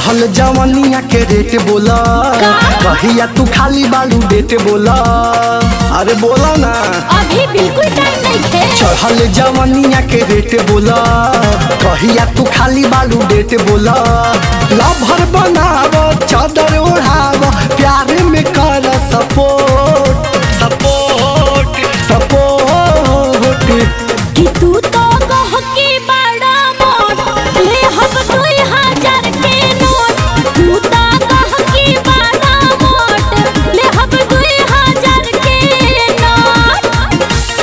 चढ़ल जवनिया के रेट बोला का? कहिया तू खाली बालू डेट बोला अरे बोला ना अभी बिल्कुल टाइम नहीं थे चढ़ल जवनिया के रेट बोला कहिया तू खाली बालू डेट बोला लभर बनाव चादर ओढ़ाव प्यार में कर सपोर्ट सपोर्ट सपोर्ट कि तू तो कह के बड़ा मोट ले हम दुई हजार के नोट तू तो कह के बड़ा मोट ले हम दुई हजार के नोट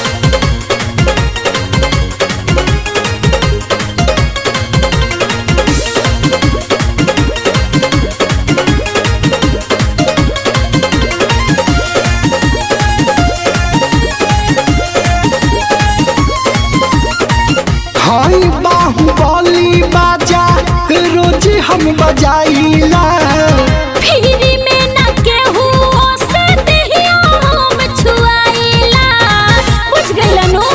हाई बाहुबली बाजा रोज हम बजाइला फिरी में न केहू से देहिया हम छुआइला बुझ गइलनु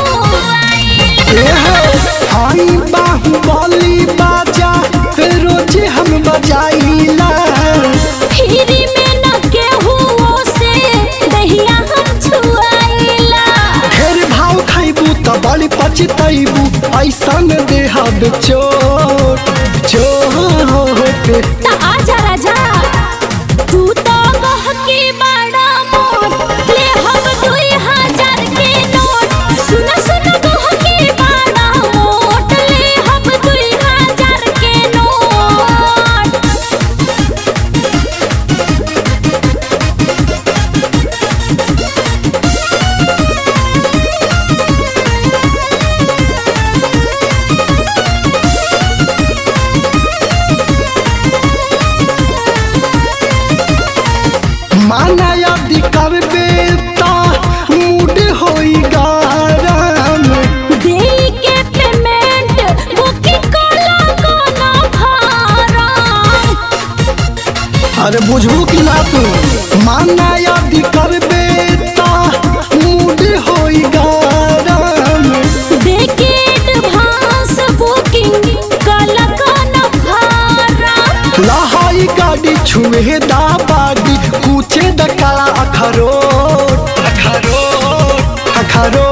हाई बाहुबली बाजा रोज हम बजाइला फिरी में न केहू से देहिया हम छुआइला ढेर भाव खाइबू त बड़ी पछतैबू ऐसन देहब चोट चोट त आजा राजा तू तो कह के बड़ा मोट ले हम दुई हजार के नोट सुन सुन कह के बड़ा मोट ले हम दुई हजार के नोट माना यदि करबे त मूड होई गरम देई के पेमेंट बुकिंग कला कोनो फारम अरे बुझू कि ना तू माना यदि करबे त मूड होई गरम देके एडवांस बुकिंग कला कोनो फारम लहाई गाड़ी छुए दा बाडी कूचे द काला अखरोट अखरोट अखरोट